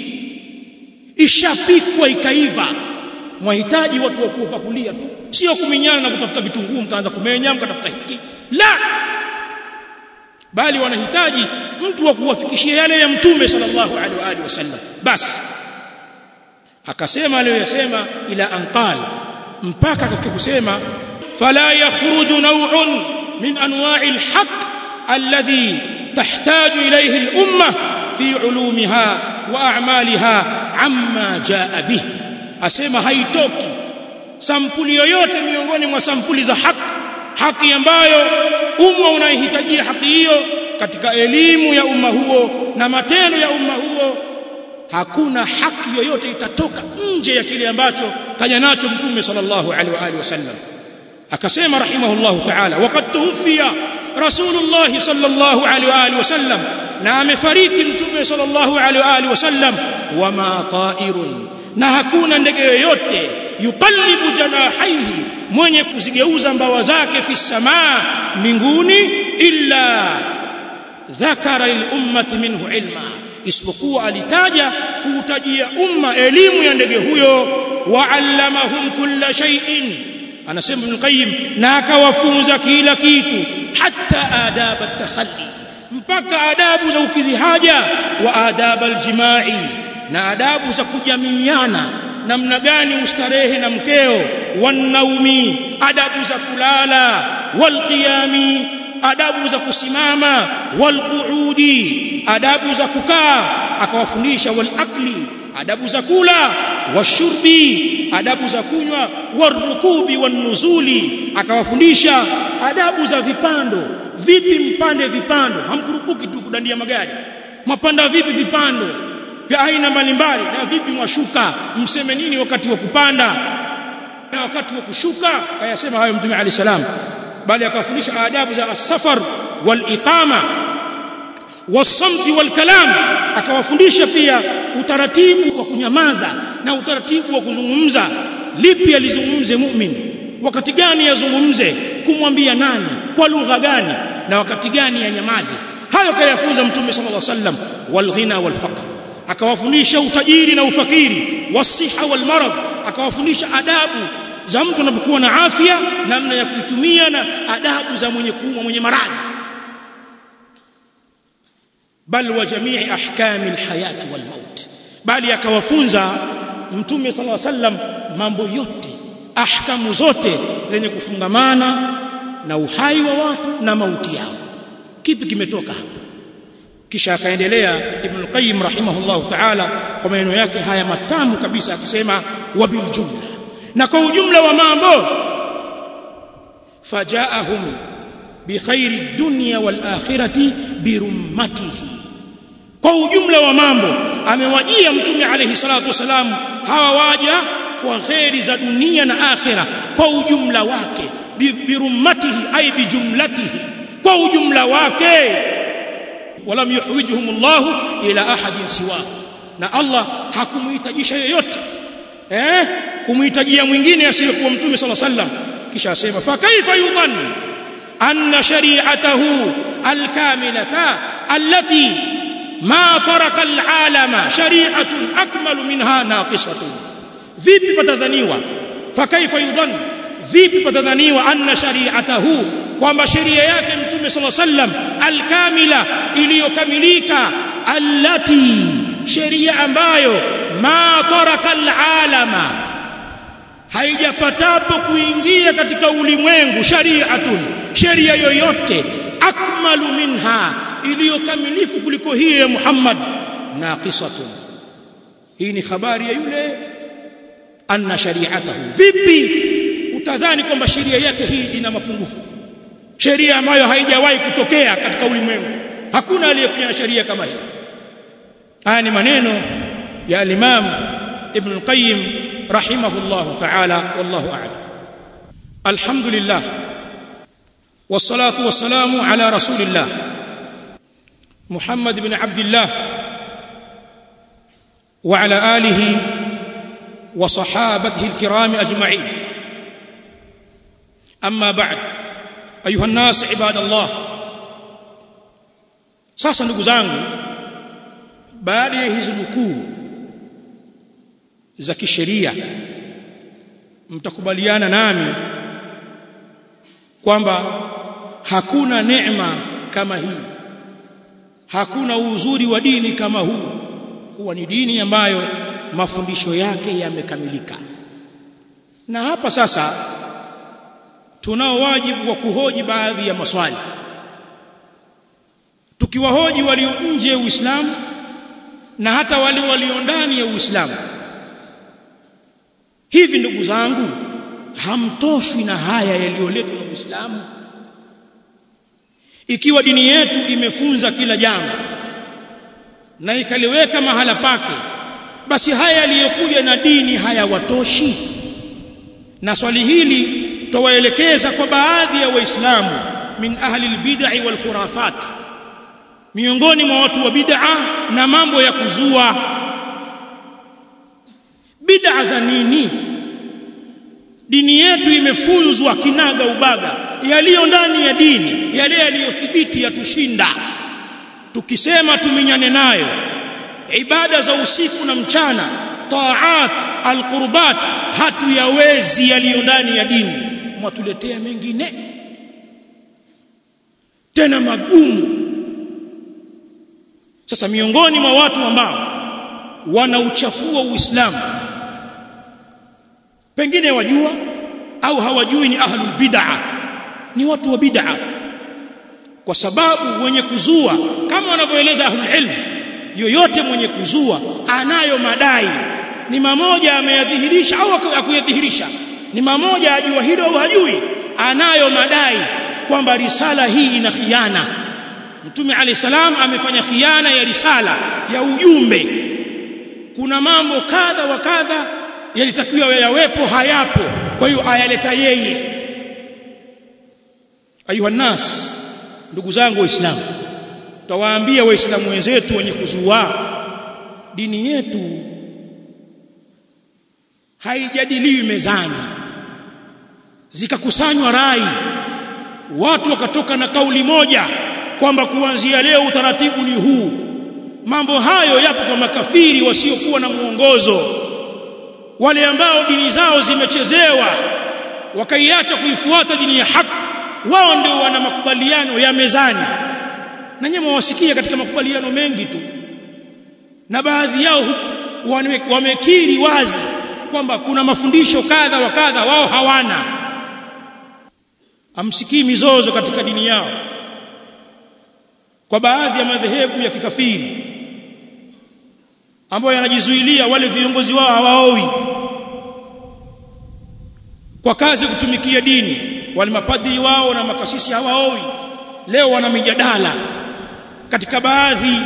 ishapikwa ikaiva mwahitaji watu wa kupakulia tu sio kuminyana na kutafuta vitunguu mkaanza kumenya mkatafuta hiki la bali wanahitaji mtu wa kuwafikishia yale ya mtume sallallahu alaihi wa alihi wasallam basi akasema aliyoyasema ila anqal mpaka katika kusema fala yakhruju naw'un min anwa'i alhaq alladhi tahtaju ilayhi al-umma fi ulumiha wa a'maliha amma jaa bih asema haitoki sampuli yoyote miongoni mwa sampuli za haki haki ambayo umma unaihitajia haki hiyo katika elimu ya umma huo na matendo ya umma huo hakuna haki yoyote itatoka nje ya kile ambacho kaja nacho mtume sallallahu alaihi wa alihi wasallam akasema rahimahullahu ta'ala waqad tuwfiya rasulullah sallallahu alaihi wa alihi wasallam na amefariki mtume sallallahu alaihi wa alihi wasallam wama ta'irun na hakuna ndege yoyote yuqallibu janahaihi mwenye kuzigeuza mbawa zake fi samaa mbinguni illa dhakara lil ummati minhu ilma isipokuwa alitaja kuutajia umma elimu ya ndege huyo wa'allamahum kulla shay'in anasema Ibn Qayyim na akawafunza kila kitu hata adab at-takhalli mpaka adabu za ukidhi haja wa adab al-jimai na adabu za kujamiana namna gani ustarehe na mkeo wanaumi adabu za kulala walqiyami adabu za kusimama walqu'udi adabu za kukaa akawafundisha walakli adabu za kula washurbi adabu za kunywa warukubi wanuzuli akawafundisha adabu za vipando vipi mpande vipando hamkurupuki tu kudandia magari mapanda vipi vipando vya aina mbalimbali na vipi mwashuka mseme nini wakati wa kupanda na wakati wa kushuka kayasema hayo mtume ali salam bali akawafundisha adabu za as-safar wal iqama wasamti wal kalam akawafundisha pia utaratibu wa kunyamaza na utaratibu wa kuzungumza lipi alizungumze mu'min wakati gani yazungumze kumwambia nani kwa lugha gani na wakati gani yanyamaze hayo kayafunza mtume sallallahu alaihi wasallam wal ghina wal faqr akawafundisha utajiri na ufakiri wasiha wal marad akawafundisha adabu za mtu anapokuwa na afya namna ya kuitumia na adabu za mwenye kuumwa mwenye maradhi bal wa jamii ahkami alhayati wal maut bali akawafunza mtume sallallahu alaihi wasallam mambo yote ahkamu zote zenye kufungamana na uhai wa watu na mauti yao kipi kimetoka hapa kisha akaendelea ibn al-qayyim rahimahullah ta'ala kwa maneno yake haya matamu kabisa akisema wa bil jumla na kwa ujumla wa mambo fajaahum bi khairi dunya wal akhirati bi rummatihi kwa ujumla wa mambo amewajia mtume alayhi salatu wasalam hawa waja kwa khairi za dunia na akhira kwa ujumla wake bi rummatihi ay bi jumlatihi kwa ujumla wake walam yuhwijuhum Allah ila ahadin siwa na Allah hakumuhitajisha yoyote eh kumuhitajia mwingine asiyekuwa mtume sallallahu alaihi wasallam kisha asema fa kaifa yudhan anna shari'atahu alkamilata allati ma taraka alalama shari'atun akmalu minha naqisatun vipi patadhaniwa fa kaifa yudhan vipi patadhaniwa anna shari'atahu kwamba sheria yake mtume sallallahu alaihi wasallam alkamila iliyokamilika allati sheria ambayo ma taraka alalama haijapatapo kuingia katika ulimwengu shari'atun sheria yoyote akmalu minha iliyokamilifu kuliko hii ya Muhammad naqisatun hii ni habari ya yule anna shari'atahu vipi utadhani kwamba sheria yake hii ina mapungufu sheria ambayo haijawahi kutokea katika ulimwengu hakuna aliyekuja na sheria kama hii haya ni maneno ya al-Imam ibn al-qayyim rahimahullah ta'ala wallahu a'lam alhamdulillah والصلاه والسلام على رسول الله محمد بن عبد الله وعلى اله وصحابته الكرام اجمعين اما بعد ايها الناس عباد الله sasa ndugu zangu baada ya hizi nukuu za kisheria mtakubaliana nami kwamba hakuna neema kama hii hakuna uzuri wa dini kama huu kuwa ni dini ambayo mafundisho yake yamekamilika na hapa sasa tunao wajibu wa kuhoji baadhi ya maswali tukiwahoji walio nje ya Uislamu na hata wale walio ndani ya Uislamu hivi ndugu zangu hamtoshwi na haya yaliyoletwa na Uislamu ikiwa dini yetu imefunza kila jambo na ikaliweka mahala pake basi haya yaliyokuja na dini hayawatoshi na swali hili twawaelekeza kwa baadhi ya waislamu min ahli albid'i wal khurafat miongoni mwa watu wa bid'a na mambo ya kuzua bid'a za nini dini yetu imefunzwa kinaga ubaga yaliyo ndani ya dini yale yaliyothibiti yatushinda tukisema tuminyane nayo ibada za usiku na mchana taat alqurbat hatuyawezi yaliyo ndani ya dini mwatuletea mengine tena magumu sasa miongoni mwa watu ambao wanauchafua uislamu pengine wajua au hawajui ni ahlul bid'ah ni watu wa bid'ah kwa sababu wenye kuzua kama wanavyoeleza ahlul ilm yoyote mwenye kuzua anayo madai ni mamoja ameyadhihirisha au akuyadhihirisha ni mamoja ajua hilo au hajui anayo madai kwamba risala hii ina khiana mtume alayhi salam amefanya khiana ya risala ya ujumbe kuna mambo kadha wa kadha yalitakiwa yawepo hayapo kwa hiyo ayaleta yeye ayuha nas ndugu zangu waislamu tawaambia waislamu wenzetu wenye kuzua dini yetu haijadiliwi mezani zikakusanywa rai watu wakatoka na kauli moja kwamba kuanzia leo utaratibu ni huu mambo hayo yapo kwa makafiri wasiokuwa na mwongozo wale ambao dini zao zimechezewa wakaiacha kuifuata dini ya haki wao ndio wana makubaliano ya mezani na nyinyi mwasikia katika makubaliano mengi tu na baadhi yao wamekiri wazi kwamba kuna mafundisho kadha wa kadha wao hawana amsikii mizozo katika dini yao kwa baadhi ya madhehebu ya kikafiri ambayo yanajizuilia wale viongozi wao hawaoi kwa kazi ya kutumikia dini wale mapadri wao na makasisi hawaoi leo wana mijadala katika baadhi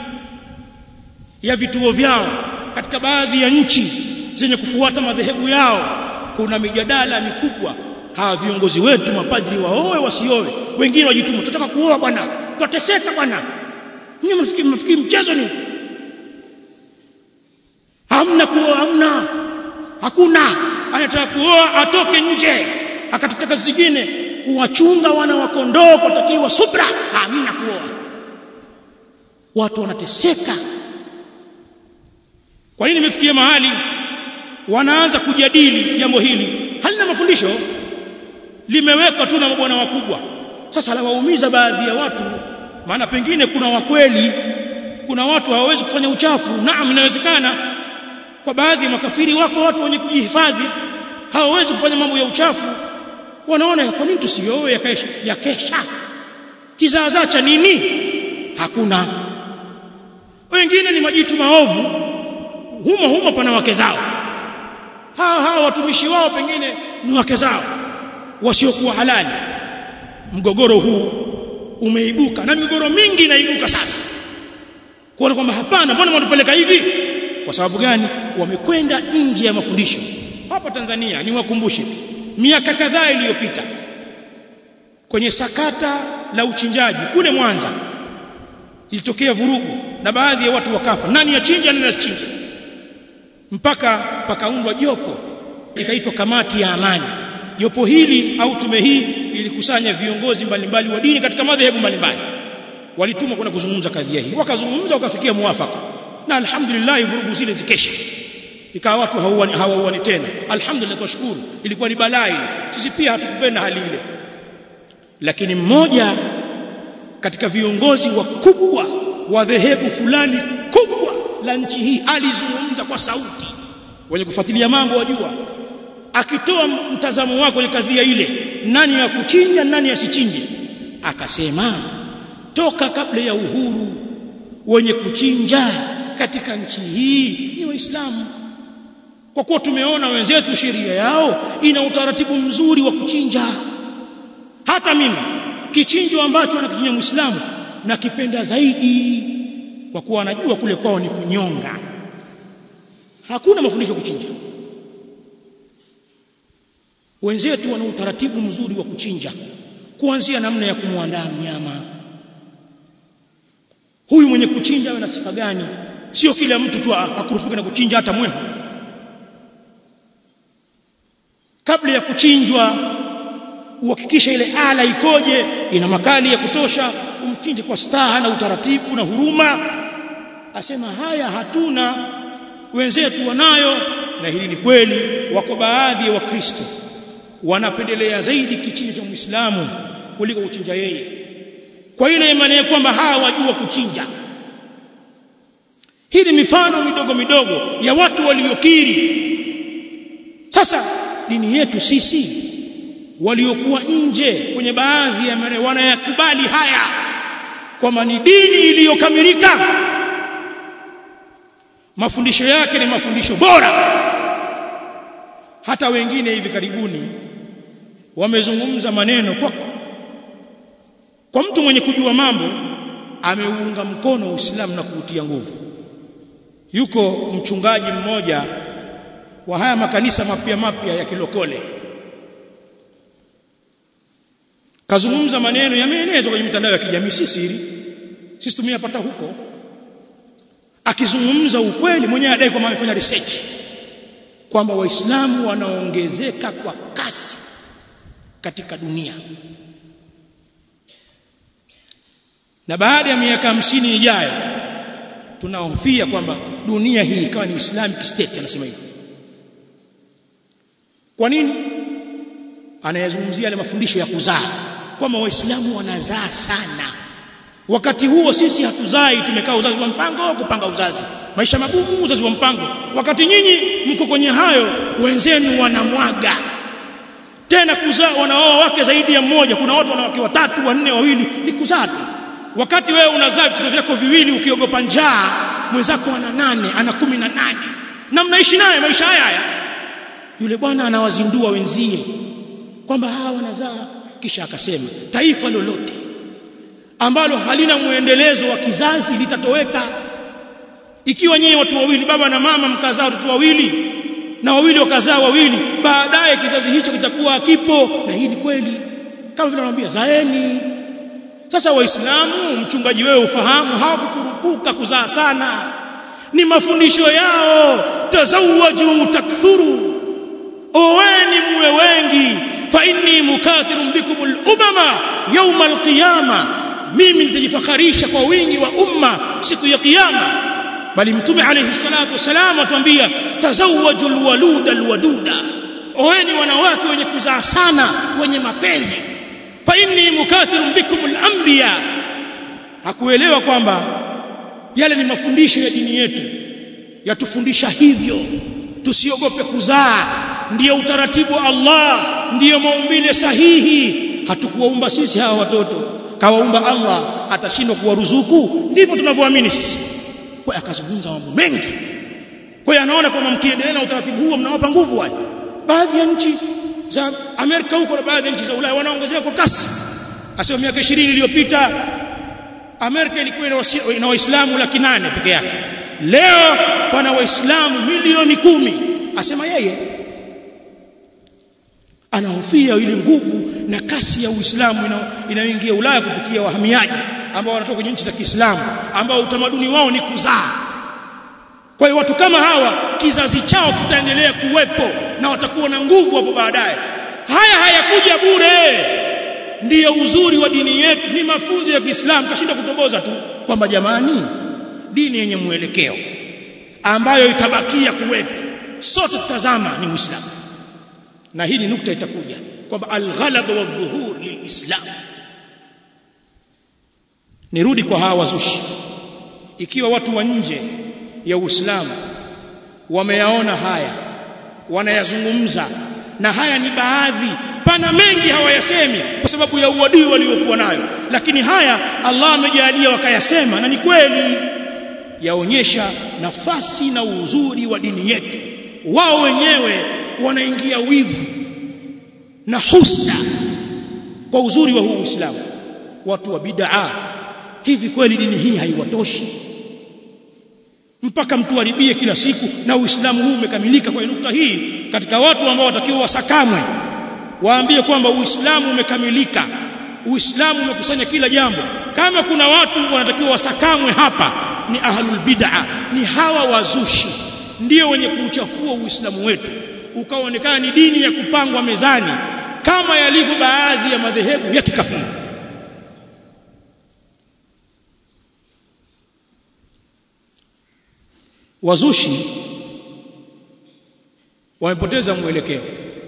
ya vituo vyao katika baadhi ya nchi zenye kufuata madhehebu yao kuna mijadala mikubwa hawa viongozi wetu mapadri waoe wasioe wengine wajituma tutataka kuoa bwana tutateseka bwana nyinyi mnafikiri mnafikiri mchezo ni hamna kuoa hamna hakuna anataka kuoa atoke nje akatafuta kazi zingine kuwachunga wana wa kondoo kutakiwa subra hamna kuoa watu wanateseka kwa nini imefikia mahali wanaanza kujadili jambo hili halina mafundisho limewekwa tu na mabwana wakubwa sasa lawaumiza baadhi ya watu maana pengine kuna wakweli kuna watu hawawezi kufanya uchafu naam inawezekana kwa baadhi ya makafiri wako watu wenye kujihifadhi hawawezi kufanya mambo ya uchafu wanaona kwa nini tusioe yakesha, yakesha kizaazaa cha nini hakuna wengine ni majitu maovu humo humo pana wake zao hawa hawa watumishi wao pengine ni wake zao wasiokuwa halali mgogoro huu umeibuka na migogoro mingi inaibuka sasa kuona kwamba hapana mbona mnatupeleka hivi kwa sababu gani wamekwenda nje ya mafundisho hapa Tanzania niwakumbushe miaka kadhaa iliyopita kwenye sakata la uchinjaji kule Mwanza ilitokea vurugu na baadhi ya watu wakafa nani achinja nani asichinje mpaka pakaundwa jopo ikaitwa kamati ya amani jopo hili au tume hii ilikusanya viongozi mbalimbali wa dini katika madhehebu mbalimbali walitumwa kwenda kuzungumza kadhia hii wakazungumza wakafikia muafaka na alhamdulillah vurugu zile zikesha ikawa watu hawauani hawauani tena alhamdulillah twashukuru ilikuwa ni balaa sisi pia hatukupenda hali ile lakini mmoja katika viongozi wakubwa wa dhehebu fulani kubwa la nchi hii alizungumza kwa sauti wenye kufuatilia mambo wajua akitoa mtazamo wake kwenye kadhia ile nani ya kuchinja nani asichinje akasema toka kabla ya uhuru wenye kuchinja katika nchi hii ni waislamu kwa kuwa tumeona wenzetu sheria yao ina utaratibu mzuri wa kuchinja hata mimi kichinjo ambacho anakichinja muislamu nakipenda zaidi kwa kuwa anajua kule kwao ni kunyonga hakuna mafundisho kuchinja wenzetu wana utaratibu mzuri wa kuchinja kuanzia namna ya kumwandaa mnyama huyu mwenye kuchinja ana sifa gani sio kila mtu tu akurupuke na kuchinja hata mwehu kabla ya kuchinjwa uhakikisha ile ala ikoje ina makali ya kutosha umchinje kwa staha na utaratibu na huruma asema haya hatuna wenzetu wanayo na hili ni kweli wako baadhi ya wakristo wanapendelea zaidi kichinjo cha muislamu kuliko kuchinja yeye kwa ile imani ya kwamba hawa wajua kuchinja hii ni mifano midogo midogo ya watu waliokiri sasa dini yetu sisi waliokuwa nje kwenye baadhi ya maeneo wanayakubali haya kwamba ni dini iliyokamilika mafundisho yake ni mafundisho bora hata wengine hivi karibuni wamezungumza maneno kwa kwa mtu mwenye kujua mambo ameuunga mkono Uislamu na kuutia nguvu yuko mchungaji mmoja wa haya makanisa mapya mapya ya kilokole kazungumza maneno yameenezwa kwenye mitandao ya kijamii si siri sisi tumeyapata huko akizungumza ukweli mwenyewe adai kwamba amefanya research kwamba waislamu wanaongezeka kwa kasi katika dunia na baada ya miaka hamsini ijayo tunahofia kwamba dunia hii ikawa ni Islamic state anasema hivyo kwa nini anayazungumzia yale mafundisho ya kuzaa kwamba waislamu wanazaa sana wakati huo sisi hatuzai tumekaa uzazi wa mpango kupanga uzazi maisha magumu uzazi wa mpango wakati nyinyi mko kwenye hayo wenzenu wanamwaga tena kuzaa wanaoa wake zaidi ya mmoja kuna watu wanawake watatu wanne wawili ni kuzaa tu wakati wewe unazaa vitoto vyako viwili ukiogopa njaa mwenzako ana nane ana kumi na nane na mnaishi naye maisha haya haya yule bwana anawazindua wenzie kwamba hawa wanazaa kisha akasema taifa lolote ambalo halina muendelezo wa kizazi litatoweka ikiwa nyinyi watu wawili baba na mama mkazaa watoto wawili na wawili wakazaa wawili baadaye kizazi hicho kitakuwa kipo na hili kweli kama vile anamwambia zaeni sasa waislamu mchungaji wewe ufahamu hawakukurupuka kuzaa sana ni yao tazawwaju takthuru oweni muwe wengi fa inni mukathirun bikum al-umama yawm al-qiyama mimi nitajifakharisha kwa wingi wa umma siku ya kiyama bali mtume alayhi salatu wasalam atuambia tazawwaju al-waluda al-waduda oweni wanawake wenye kuzaa sana wenye mapenzi fa inni mukathirun bikum al-anbiya hakuelewa kwamba yale ni mafundisho ya dini yetu yatufundisha hivyo tusiogope kuzaa ndiyo utaratibu wa Allah ndiyo maumbile sahihi hatukuwaumba sisi hawa watoto kawaumba Allah atashindwa kuwaruzuku ndivyo tunavyoamini sisi kwa akazungumza mambo mengi kwa hiyo anaona kwamba mkiendelea na utaratibu huo mnawapa nguvu wale baadhi ya nchi za Amerika huko na baadhi ya nchi za Ulaya wanaongezeka kwa kasi asema miaka 20 iliyopita Amerika ilikuwa ina Waislamu laki nane peke yake leo pana waislamu milioni kumi asema yeye anahofia ile nguvu na kasi ya Uislamu inayoingia Ulaya kupitia wahamiaji ambao wanatoka kwenye nchi za Kiislamu ambao utamaduni wao ni kuzaa kwa hiyo watu kama hawa kizazi chao kitaendelea kuwepo na watakuwa na nguvu hapo baadaye haya hayakuja bure ndiyo uzuri wa dini yetu ni mafunzo ya Kiislamu kashinda kutoboza tu kwamba jamani dini yenye mwelekeo ambayo itabakia kuwepo sote tutazama ni Uislamu na hii ni nukta itakuja kwamba alghalab wa dhuhur lilislam nirudi kwa hawa wazushi ikiwa watu wa nje ya Uislamu wameyaona haya wanayazungumza na haya ni baadhi pana mengi hawayasemi kwa sababu ya uadui waliokuwa nayo lakini haya Allah amejalia wakayasema na ni kweli yaonyesha nafasi na uzuri wa dini yetu wao wenyewe wanaingia wivu na husda kwa uzuri wa huu Uislamu watu wa bid'a hivi kweli dini hii haiwatoshi mpaka mtu haribie kila siku na Uislamu huu umekamilika kwa nukta hii katika watu ambao watakiwa wasakamwe waambie kwamba Uislamu umekamilika Uislamu umekusanya kila jambo kama kuna watu wanatakiwa wasakamwe hapa ni ahlul bid'a ni hawa wazushi ndio wenye kuuchafua Uislamu wetu ukaonekana ni dini ya kupangwa mezani kama yalivyo baadhi ya madhehebu ya kikafiri wazushi wamepoteza mwelekeo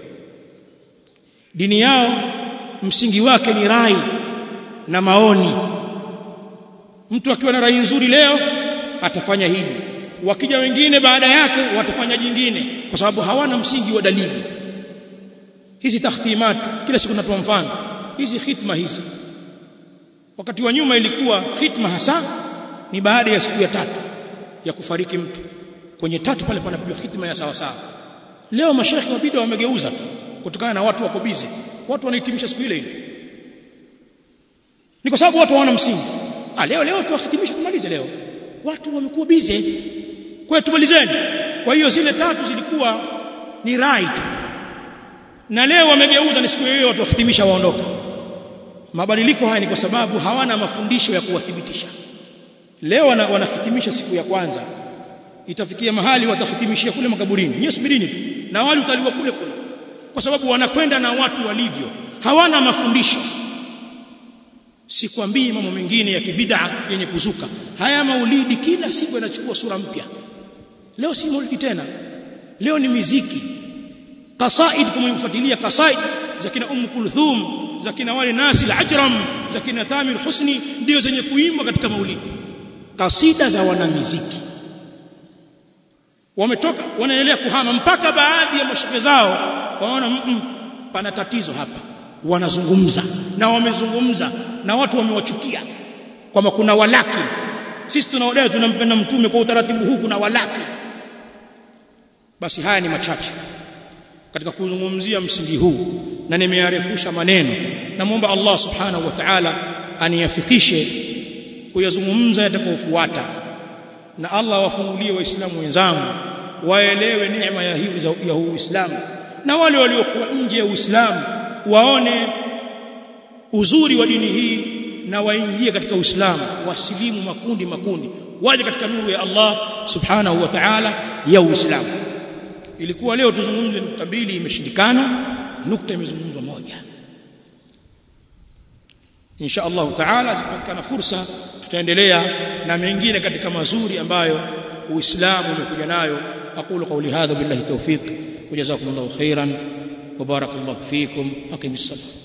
dini yao msingi wake ni rai na maoni mtu akiwa na rai nzuri leo atafanya hivi wakija wengine baada yake watafanya jingine kwa sababu hawana msingi wa dalili hizi takhtimat kila siku natoa mfano hizi khitma hizi wakati wa nyuma ilikuwa khitma hasa ni baada ya siku ya tatu ya kufariki mtu kwenye tatu pale panapigwa khitma ya sawa sawa leo mashekhi wa bid'a wamegeuza tu kutokana na watu wako busy watu wanahitimisha siku ile ile ni kwa sababu watu hawana msingi ah leo leo tuwahitimisha tumalize leo watu wamekuwa busy kwa hiyo tumalizeni kwa hiyo zile tatu zilikuwa ni right na leo wamegeuza ni siku hiyo watu wahitimisha waondoka mabadiliko haya ni kwa sababu hawana mafundisho ya kuwathibitisha leo wanahitimisha siku ya kwanza itafikia mahali watahitimishia kule makaburini nyewe subirini tu na wale utaliwa kule kule kwa sababu wanakwenda na watu walivyo hawana mafundisho sikwambii mambo mengine ya kibid'a yenye kuzuka haya maulidi kila siku yanachukua sura mpya leo si maulidi tena leo ni miziki qasaid kama kufuatilia qasaid za kina Umm Kulthum za kina wale Nasi al-Ajram za kina Tamir Husni ndio zenye kuimbwa katika maulidi kasida za wanamuziki wametoka wanaendelea kuhama mpaka baadhi ya mashehe zao waona mm, pana tatizo hapa wanazungumza na wamezungumza na watu wamewachukia kwamba kuna walaki sisi tunaodai tunampenda mtume kwa utaratibu huu kuna walaki basi haya ni machache katika kuzungumzia msingi huu na nimearefusha maneno namwomba Allah subhanahu wa ta'ala aniyafikishe kuyazungumza yatakayofuata na Allah wafungulie waislamu wenzangu waelewe neema ya hii ya Uislamu na wale waliokuwa nje ya Uislamu waone uzuri wa dini hii na waingie katika Uislamu wasilimu makundi makundi waje katika nuru ya Allah subhanahu wa ta'ala ya Uislamu ilikuwa leo tuzungumze nukta mbili imeshindikana nukta imezungumzwa moja insha Allah taala zipatikana fursa tutaendelea na mengine katika mazuri ambayo uislamu umekuja nayo aqulu qawli hadha billahi tawfiq wa jazakumullahu khairan wa barakallahu fikum aqimis salam